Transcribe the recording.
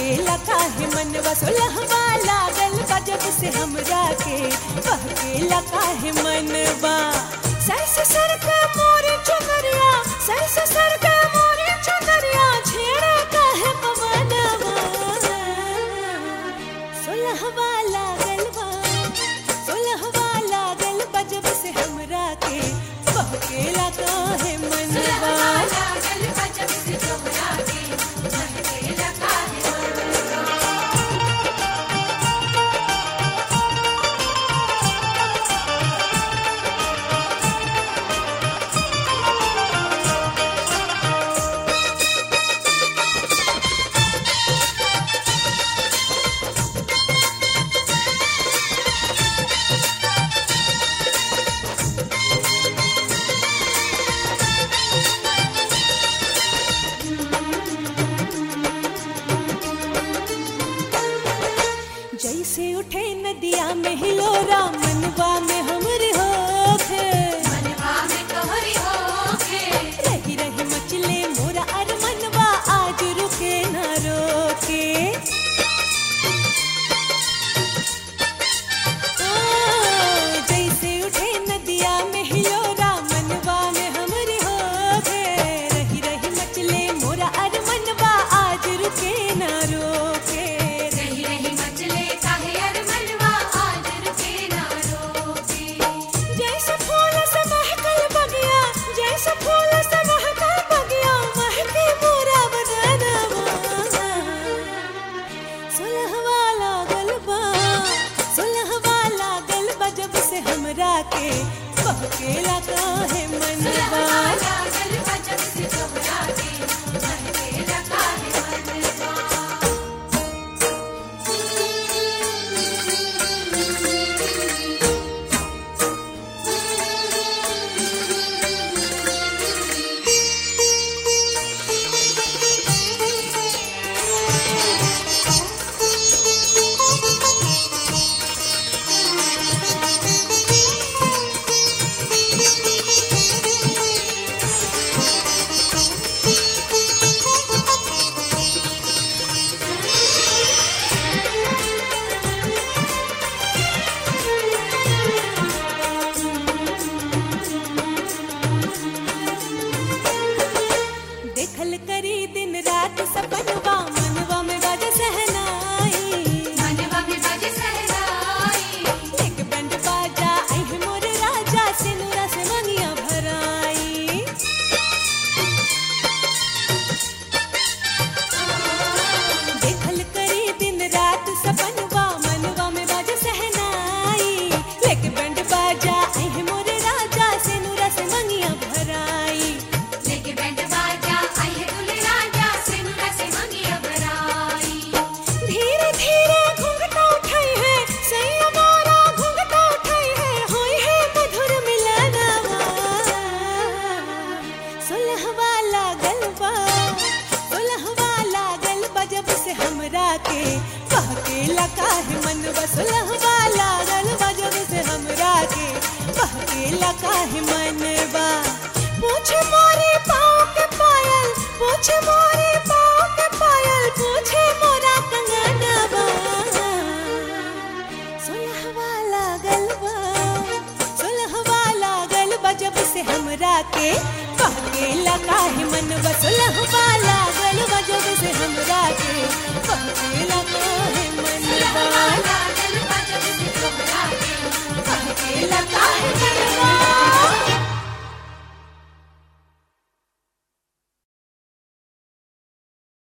बहकेला काहे मनवा सोलहवा लागल बा जब से हमरा के बहकेला काहे मनवा सर से सर के मोरे चुनरिया सर से सर के मोरे चुनरिया छेड़ा काहे पवनवा सोलहवा लागल बा सोलहवा लागल बा जब से हमरा के बहकेला काहे मनवा जैसे उठे नदिया में हिलोरा मनवा में हमरे होखे रही रही मचले मोरा अर मनवा आज रुके न रोके ओ, जैसे उठे नदिया में हिलोरा मनवा में हमरे होखे रही रही मचले मोरा अर मनवा आज रुके न रोके जैसे फूल से महकल बगिया जैसे फूल से महकल बगिया महके मोरा बदनवा सुलहवा लागल बा सुलहवा लागल बा जब से हमरा के बहकेला काहे मनवा देखल करी दिन रात सपनवा मनवा में बज सहनाई एक बंड बाजा आई मोर राजा सिनुरा से मंगिया भराई देखल करी दिन रात सपनवा मनवा में बज सहनाई एक बंड बाजा आई मोर राजा सिनुरा से मंगिया भराई धीरे धीरे घूंघटा उठाई है सैया मोरा घूंघटा उठाई है होई है मधुर मिलनवा सुलहवा लागल बा सुलहवा लागल बा जब से हमरा के बहकेला काहे मनवा सुलहवा लागल बा जब से हमरा के बहकेला काहे मनवा पूछ मोर